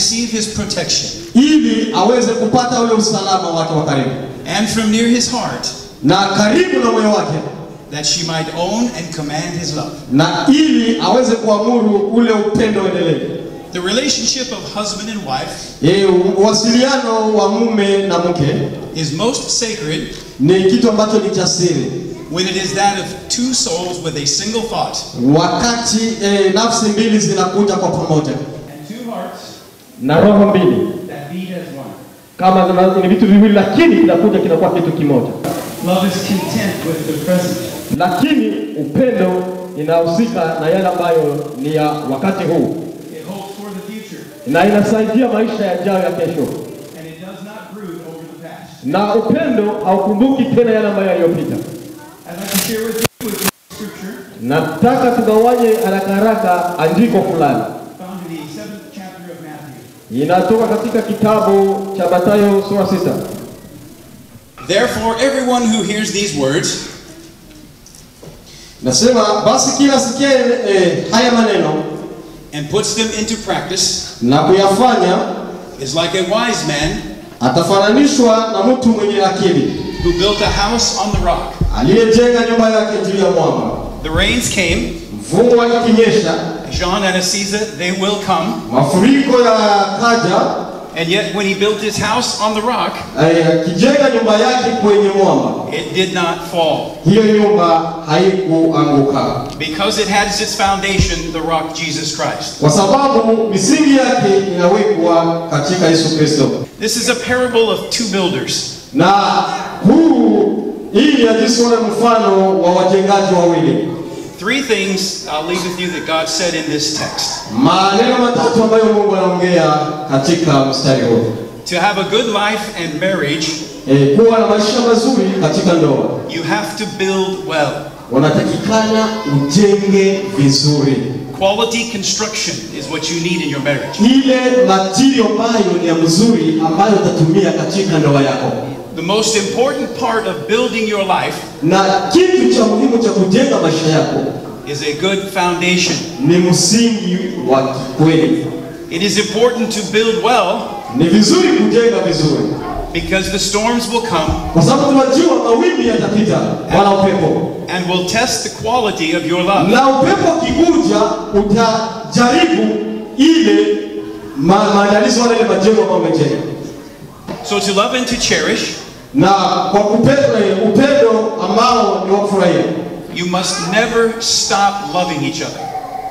receive his protection, ili aweze kupata ule usalama wake wa karibu and from near his heart, na karibu na moyo wake, that she might own and command his love. na ili aweze kuamuru ule upendo endelevu. The relationship of husband and wife E, uwasiliano wa mume na mke is most sacred ni kitu ambacho ni cha siri, when it is that of two souls with a single thought. wakati e, nafsi mbili zinakuja kwa pamoja And two hearts na roho mbili that beat as one. kama zina- ni vitu viwili, lakini kinakuja kinakuwa kitu kimoja. Love is content with the present. Lakini upendo inahusika na yale ambayo ni ya wakati huu It hopes for the future, na inasaidia maisha yajayo ya kesho, and it does not brood over the past. na upendo haukumbuki tena yale ambayo yaliyopita. I'd like to share with you with scripture Nataka tugawanye haraka haraka andiko fulani, found in the seventh chapter of Matthew. inatoka katika kitabu cha Mathayo sura sita. Therefore, everyone who hears these words nasema basi kila sikia e, haya maneno and puts them into practice na kuyafanya is like a wise man atafananishwa na mtu mwenye akili who built a house on the rock. aliyejenga nyumba yake juu ya mwamba. The rains came, Mvua ikinyesha, Jean and Assisa, they will come, mafuriko yakaja, and yet when he built his house on the rock, eh, akijenga nyumba yake kwenye mwamba, it did not fall. hiyo nyumba haikuanguka Because it has its foundation, the rock Jesus Christ. kwa sababu misingi yake inawekwa katika Yesu Kristo. This is a parable of two builders. Na huu hii ni jinsi ule mfano wa wajengaji wawili. Three things I'll leave with you that God said in this text. Maneno matatu ambayo Mungu anaongea katika mstari huu. To have a good life and marriage, E, kuwa na maisha mazuri katika ndoa you have to build well. unatakikana ujenge vizuri. Quality construction is what you need in your marriage. ile matirio ambayo ni ya mzuri ambayo utatumia katika ndoa yako, The most important part of building your life na kitu cha muhimu cha kujenga maisha yako is a good foundation. ni msingi wa kikweli. It is important to build well Ni vizuri kujenga vizuri, because the storms will come kwa sababu tunajua mawimbi yatapita, wala upepo, and will test the quality of your love. na upepo ukikuja utajaribu ile ma- maandalizi wala ile majengo ambayo umejenga, So to love and to cherish, na kwa kupenda upendo ambao ni wa kufurahia you must never stop loving each other.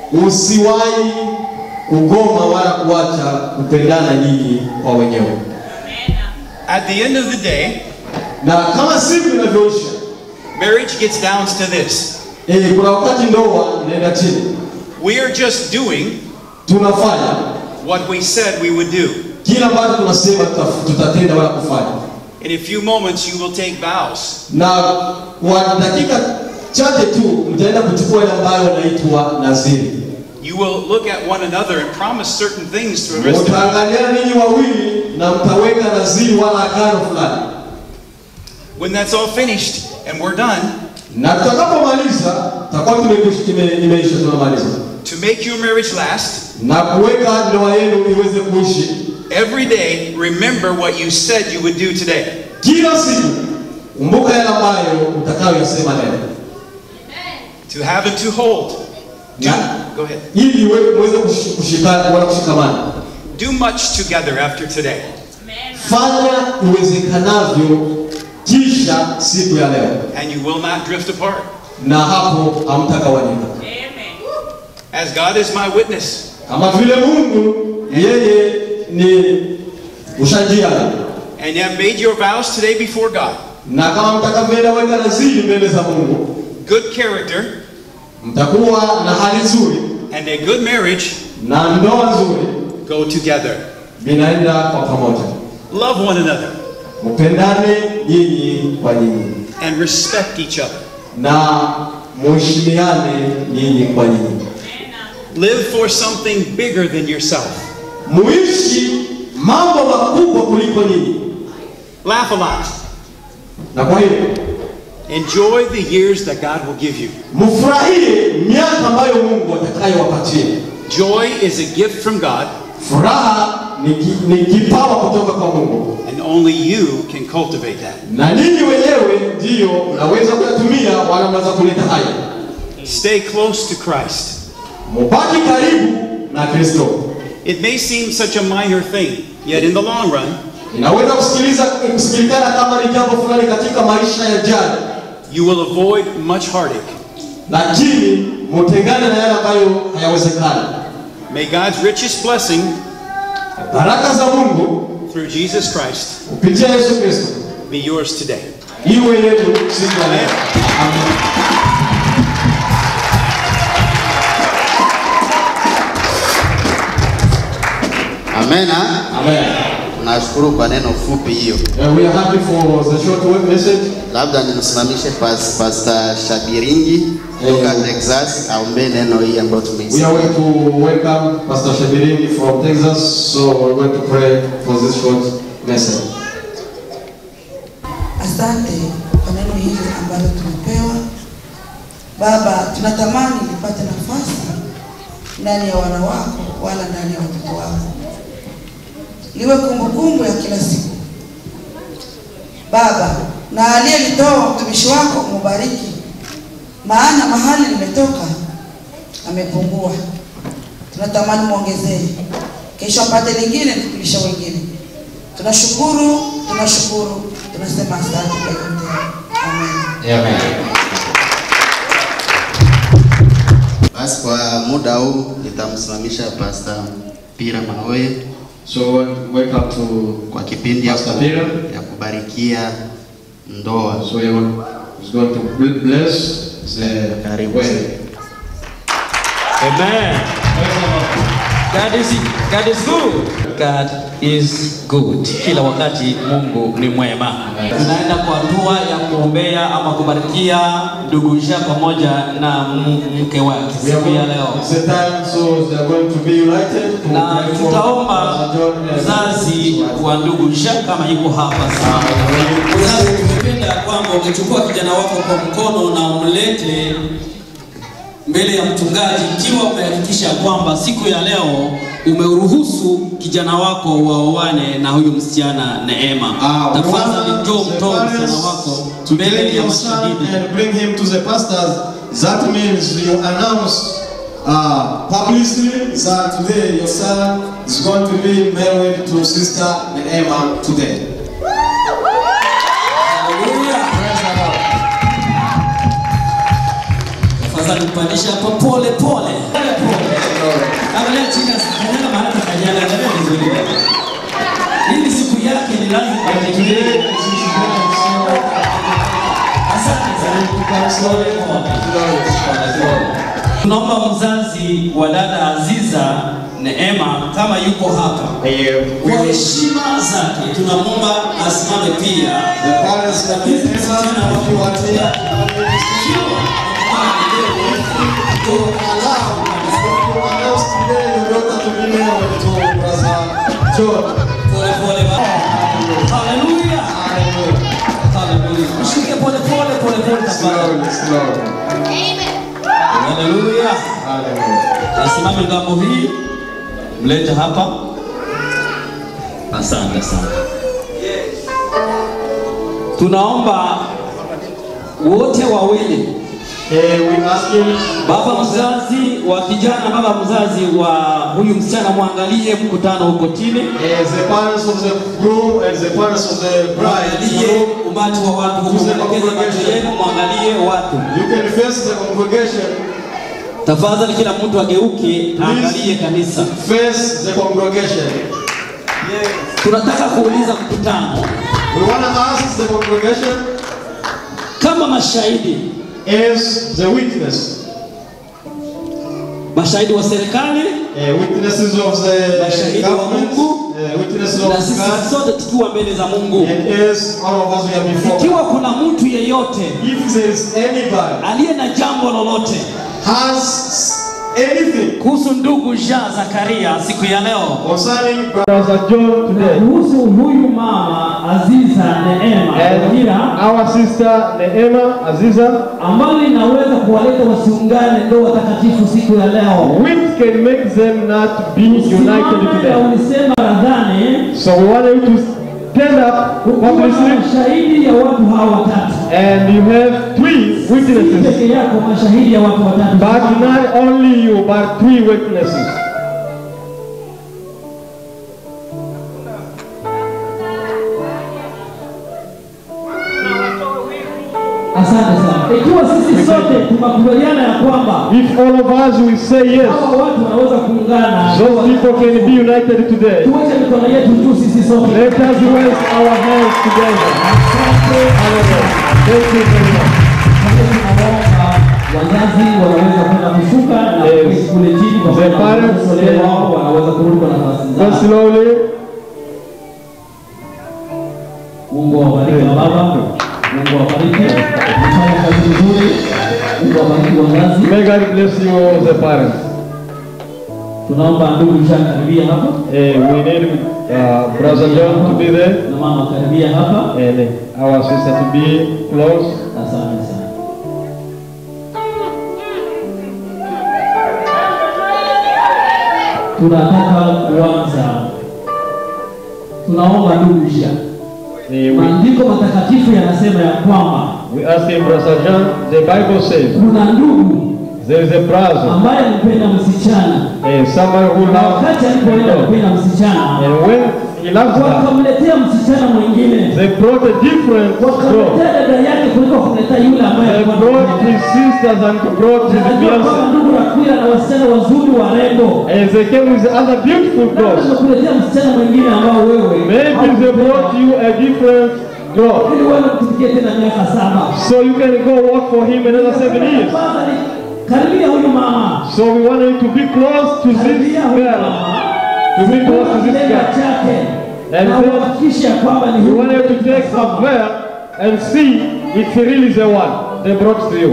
Usiwahi kugoma wala kuacha kupendana nyinyi kwa wenyewe. At the end of the day, Na kama siku inavyoisha, marriage gets down to this. eh, kuna wakati ndoa inaenda chini, We are just doing tunafanya what we said we would do. kila ambacho tunasema tuta- tutatenda wala kufanya, In a few moments, you will take vows. na kwa dakika chache tu mtaenda kuchukua ile ambayo inaitwa naziri. You will look at one another and promise certain things for the rest of your life. Mtaangaliana ninyi wawili na mtaweka naziri wala agano fulani, When that's all finished and we're done, na tutakapomaliza tutakuwa tumekwisha- ime- imeisha, tunamaliza to make your marriage last, na kuweka ndoa yenu iweze kuishi every day, remember what you said you would do today. kila siku. Kumbuka yale ambayo utakayoyasema leo, To have and to hold. Do, Na- go ahead. ili iwe- muweze kushi- kushikana wala kushikamana. Do much together after today. Fanya iwezekanavyo kisha siku ya leo, and you will not drift apart. na hapo hamtagawanyika. As God is my witness, Kama vile Mungu yeye ni ushajiana, and you have made your vows today before God, na kama mtakavyoenda weka naziri mbele za Mungu, good character mtakuwa na hali nzuri and a good marriage na ndoa nzuri, go together. vinaenda kwa pamoja. Love one another Mpendane nyinyi kwa nyinyi and respect each other. na muheshimiane nyinyi kwa nyinyi, Live for something bigger than yourself. muishi mambo makubwa kuliko nyinyi. Laugh a lot. Na kwa hiyo Enjoy the years that God will give you. mfurahie miaka ambayo Mungu atakayowapatia. Joy is a gift from God, Furaha ni ni, ki, ni kipawa kutoka kwa Mungu, and only you can cultivate that. na ninyi wenyewe ndiyo mnaweza kuyatumia wala mnaweza kuleta haya. Stay close to Christ. Mubaki karibu na Kristo. It may seem such a minor thing, yet in the long run, Inaweza kusikiliza kusikilikana kama ni jambo fulani katika maisha ya jana, you will avoid much heartache. lakini mutengane na yale ambayo hayawezekani. May God's richest blessing Baraka za Mungu through Jesus Christ kupitia Yesu Kristo be yours today. iwe yetu siku ya leo. Amen. Amena. Amen. Nashukuru kwa neno fupi hiyo. Uh, we are happy for the short word message. Labda nimsimamishe pas, Pastor Shabiringi kutoka Eh. Texas aombee neno hii ambayo We tumeisikia. are going to welcome Pastor Shabiringi from Texas, so we're going to pray for this short message. Asante kwa neno hili ambalo tumepewa. Baba, tunatamani nipate nafasi ndani ya wana wako wala ndani ya watoto wako, liwe kumbukumbu ya kila siku Baba, na aliyelitoa mtumishi wako mubariki, maana mahali limetoka amepungua. Tunatamani muongezee, kesho apate lingine, tukulisha wengine. Tunashukuru, tunashukuru, tunasema asante kwa yote. Amen. Amen. Basi kwa muda huu nitamsimamisha Pastor Pira Maoye So welcome to kwa kipindi ya, Pastor ku- Pira. ya kubarikia ndoa. So he is going to bless the Karibu. wedding. Amen. God is, God is good. God is good. Kila wakati Mungu ni mwema. Tunaenda kwa hatua ya kuombea ama kubarikia ndugu Jean pamoja na m- mke wake We are siku ya going, leo, it's the time, so they are going to be united. To na pray for tutaomba Pastor John and mzazi his wife. wa ndugu Jean kama yuko hapa sana. Mzazi, tungependa kwamba ungechukua kijana wako kwa mkono na umlete mbele ya mchungaji ikiwa umehakikisha kwamba siku ya leo umeuruhusu kijana wako waoane na huyu msichana Neema. Ah, we Tafadhali want njoo the mtoe msichana parents wako to mbele take ya your son mashahidi. and bring him to the pastors. That means you announce uh, publicly that today your son is going to be married to sister Emma today. Haleluya. Praise the Lord. Tafadhali mpandisha hapo pole pole. Pole pole. Angalia chini kanyaga mahali pa kanyaga, angalia vizuri. Hii ni siku yake ni lazima And today atekeleze. is his wedding, so Asante sana. you can slowly Glory. Tunaomba mzazi wa dada Aziza Neema kama yuko hapa, kwa heshima zake tunamwomba asimame pia. The parents of Emma, if you are here, to allow, to announce today your daughter to be married to brother John. Pole pole ba. Haleluya. Haleluya. Mshike pole pole pole pole tafadhali. Slowly, slowly. Haleluya. Hallelujah. Asimame ngambo hii, mlete hapa. Asante sana. Tunaomba wote wawili, Eh, we ask him, baba mzazi wa kijana, baba mzazi wa huyu msichana, mwangalie mkutano huko chini, as the parents of the groom and the parents of the bride, mwangalie umati wa watu huko, mwelekeze macho yenu, mwangalie watu. you can face the congregation, Tafadhali kila mtu ageuke, angalie kanisa. face the congregation. Tunataka kuuliza mkutano We want to ask the congregation kama mashahidi, as the witness, mashahidi wa serikali uh, witnesses of the Mashahidi wa government, Mungu. uh, witnesses na of sisi God, sote tukiwa mbele za Mungu. and as all of us we are before. Ikiwa kuna mtu yeyote If there is anybody aliye na jambo lolote has anything kuhusu ndugu Jean Zakaria siku ya leo, concerning Brother John today. kuhusu huyu mama Aziza Neema Wajira, Our sister Neema Aziza, ambayo inaweza kuwaleta wasiungane ndoa takatifu siku ya leo. which can make them not be united Usimame na today. ulisema radhani So we want you to stand up ukiwa na publicly shahidi ya watu hawa watatu and you have three si witnesses. peke yako mashahidi ya watu watatu But not only you, but three witnesses. asante sana ikiwa sisi sote tunakubaliana ya kwamba If all of us will say yes, hawa watu wanaweza kuungana those people can be united today. tuweke mikono yetu juu sisi sote Let us raise our hands together. Hallelujah. Thank you very much. tunaomba wazazi wanaweza kwenda kushuka na Yes. kuketi kule chini kwa The maana parents, watoto yeah. wao wanaweza kurudi kwa nafasi Go zao slowly. Mungu awabariki wa baba Mungu awabariki mfanye kazi nzuri Mungu awabariki wazazi May God bless you all the parents. tunaomba ndugu Jean karibia hapa Eh, we need uh, Brother John to be there na mama karibia hapa and our sister to be close. asante sana tunataka kuanza tunaomba ndugu Jean Eh, we, maandiko matakatifu yanasema ya kwamba we ask him, Brother John, the Bible says kuna ndugu there is a brother, ambaye alipenda msichana eh, someone who na loves wakati alipoenda kupenda msichana and when he loves her, wakamletea msichana mwingine they brought a different girl. wakamletea dada yake kuliko kumletea yule ambaye They alikuwa brought anampenda. his sisters and brought his Najua kwamba fiancé. ndugu Rakwila na wasichana wazuri warembo And they came with other beautiful labda girls. tumekuletea msichana mwingine ambao wewe Maybe they brought you a different girl. ili wewe mtumikie tena miaka saba So you can go work for him another seven years. Tafadhali, karibia huyu mama So we want you to be close to this karibia huyu girl. mama To be close to this kitenda girl. chake And na then uhakikishe ya kwamba ni We huyu want you to take her there and see if he really is the one they brought to you.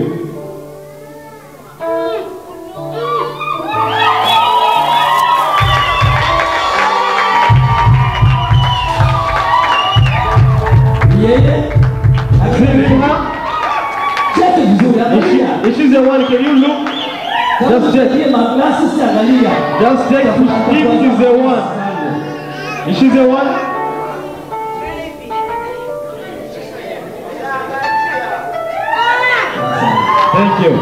yeye See her? cheke vizuri If, she, angalia if she's the one, can you look? kama Just check. tutie maglasi si angalia Just check if she's the one. Is she the one? Thank you.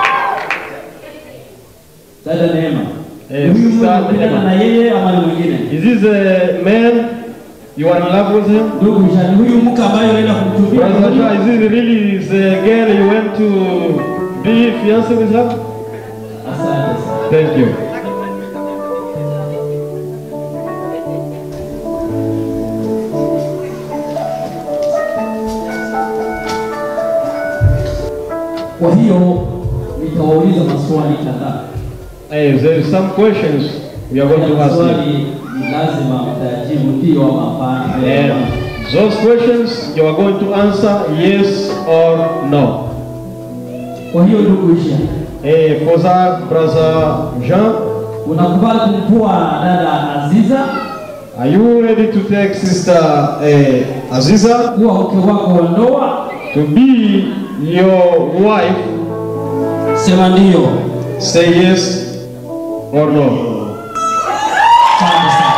dada Neema Eh, huyu sister unapendana Neema. na yeye ama ni mwingine Is this a man you are in love with him? ndugu Jean huyu mke ambaye unaenda kumtumia Brother Joshua, is this really the girl you went to be fiancé with her? asante sana Thank you. kwa hiyo nitawauliza maswali kadhaa Hey, there is some questions we are going to Kila ask you. swali ni lazima mtajibu ndio ama hapana And those questions you are going to answer yes or no. kwa hiyo ndugu Jean Hey, for that, brother Jean, unakubali kumtoa dada Aziza are you ready to take sister eh, Aziza kuwa mke wako wa ndoa to be your wife? sema ndio Say yes or no. Asante sana.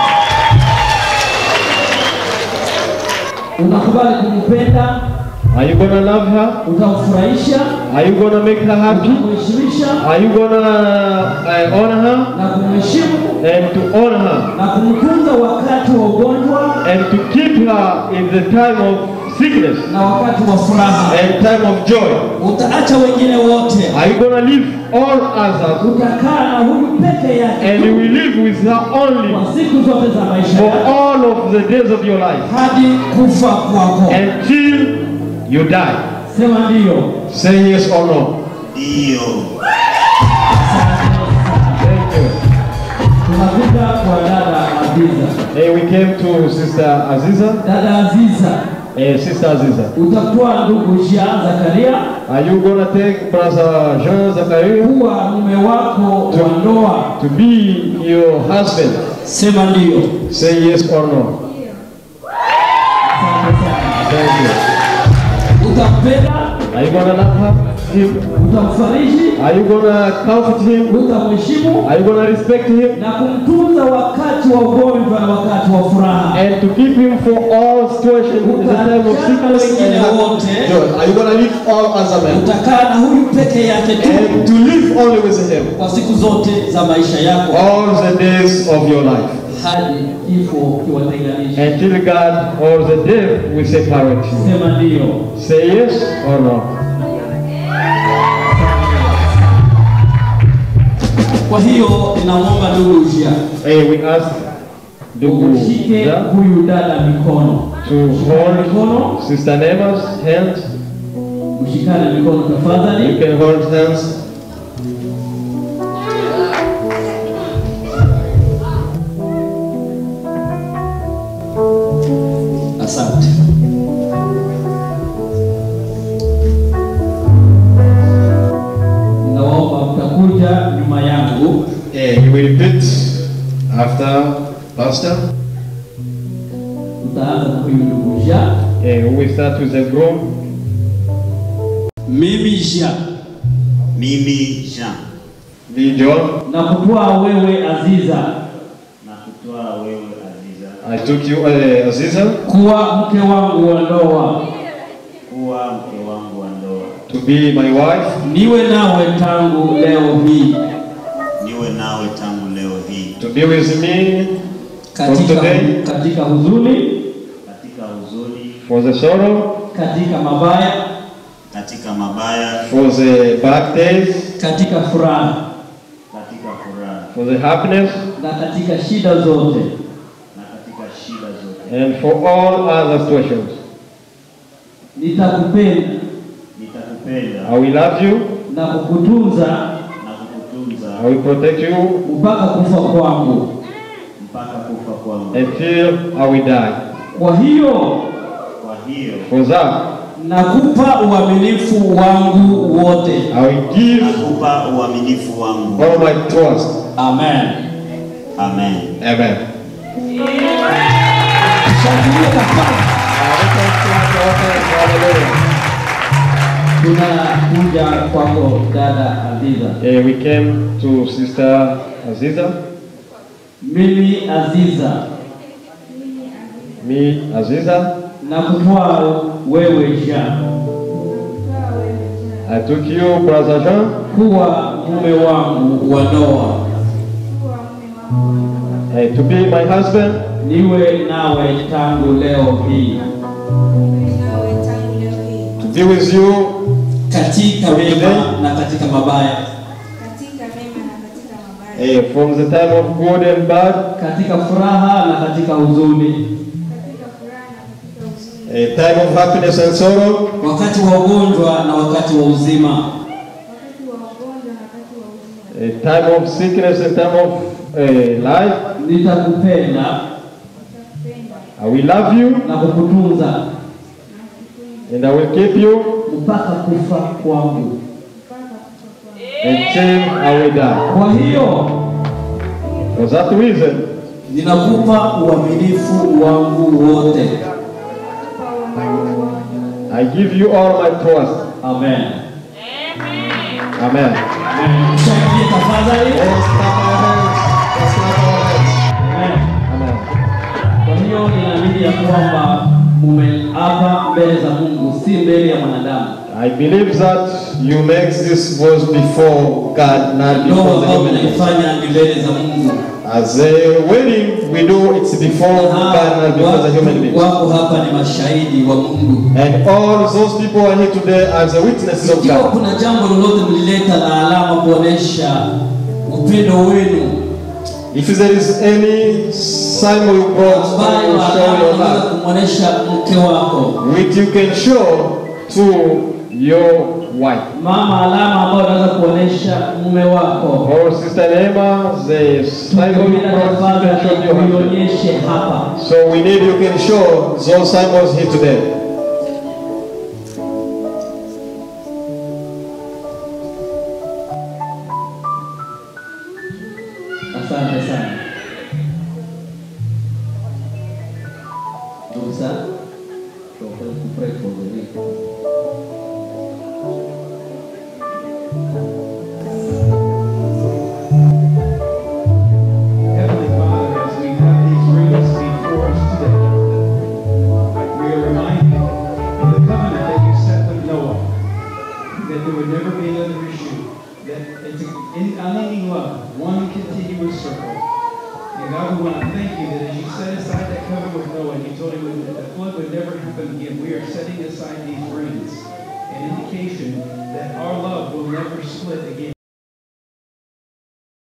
unakubali kumpenda Are you gonna love her? utamfurahisha Are you gonna make her happy? kumheshimisha Are you gonna uh, honor her na kumheshimu and to honor her na kumtunza wakati wa ugonjwa and to keep her in the time of sickness na wakati wa furaha and time of joy? utaacha wengine wote Are you gonna leave all others utakaa na huyu peke yake and you will live with her only kwa siku zote za maisha for yako all of the days of your life hadi kufa kwako until you die? sema ndio Say yes or no. Thank you. tunakuja kwa dada Aziza Hey, we came to Sister Aziza. dada Aziza Hey, Sister Aziza. utakuwa ndugu Jean Zakaria Are you gonna take Brother Jean Zachariah kuwa mume wako wa ndoa to be your husband? sema ndio Say yes or no. Asante sana. Thank you. utampenda Are you gonna love her? him? utamfariji, Are you gonna comfort him? utamheshimu Are you gonna respect him? na kumtunza wakati wa ugonjwa na wakati wa furaha. And to keep him for all situations in the time of sickness and happiness. joy. Are you gonna live all as a man? Utakaa na huyu peke yake tu And to live only with him kwa siku zote za maisha yako all the days of your life. hadi kifo kiwatenganisha. Until God or the death will separate you. Sema ndio. Say yes or no. Kwa hiyo ninamwomba ndugu Ujia Hey, we ask ndugu Mshike Ja huyu dada mikono, to hold mikono, Sister Neighbor's hand. mshikane mikono You tafadhali. can hold hands. asante. Ninawaomba mtakuja nyuma yangu, Yeah, you will repeat after Pastor. mtaanza na huyu ndugu Ja. Yeah, we will start with the groom. Mimi Jean Mimi Jean Be John. na kutwaa wewe Aziza na kutoa wewe Aziza I took you, uh, Aziza, kuwa mke wangu wa ndoa, kuwa mke wangu wa ndoa, to be my wife, niwe nawe tangu leo hii niwe nawe tangu leo hii to be with me from katika, today katika huzuni, katika huzuni, for the sorrow, katika mabaya, katika mabaya, for the bad days, katika furaha katika furaha for the happiness, na katika shida zote. na katika shida zote. and for all other situations. Nitakupenda Nitakupenda I will love you, na kukutunza na kukutunza I will protect you mpaka kufa kwangu. mpaka kufa kwangu. until I will die. Kwa hiyo Kwa hiyo For that, nakupa uaminifu wangu wote. I will give nakupa uaminifu wangu. all my trust. Amen. Amen. Amen. Shangilia tafadhali. Tunakuja kwako dada Aziza. Yeah, we came to Sister Aziza, Mimi Aziza me Aziza. na kutwaa wewe Jean I took you, Brother Jean, kuwa mume wangu wa ndoa, uh, to be my husband, niwe nawe tangu leo hii to be with you katika mema na katika mabaya, uh, from the time of good and bad, katika furaha na katika huzuni, a time of happiness and sorrow, wakati wa ugonjwa na wakati wa uzima, a time of sickness and time of uh, life. nitakupenda I will love you na kukutunza and I will keep you mpaka kufa kwangu. until I will die. Kwa hiyo For that reason, ninakupa uaminifu wangu wote. I give you all my trust. amen. Amen. Shangilia tafadhali. Amen. Amen. Kwa hiyo ninaamini ya kwamba mumeapa mbele za Mungu, si mbele ya mwanadamu. I believe that you make this voice before God, not Ndoa before the ambayo human being. mnaifanya ni mbele za Mungu. As a wedding, we do it's before God, not before the human Watu being. wako hapa ni mashahidi wa Mungu. And all those people are here today as the witnesses of Ikiwa God. kuna jambo lolote mlileta la alama kuonesha upendo wenu If there is any sign you brought ambayo to show alama your unaweza love, kumwonesha mke wako, which you can show to your wife. Mama, alama ambayo unaweza kuonesha mume wako, Or Sister Nema, the sign you Tunakuomba brought, you can show to tafadhali your husband. uionyeshe hapa. So we need you can show those symbols here today. Asante sana ndugu sana, tunapenda kupray for the week. that there would never be another issue. That it's an unending love, one continuous circle. And God, we want to thank you that as you set aside that covenant with Noah, and you told him that the flood would never happen again. We are setting aside these rings, an indication that our love will never split again.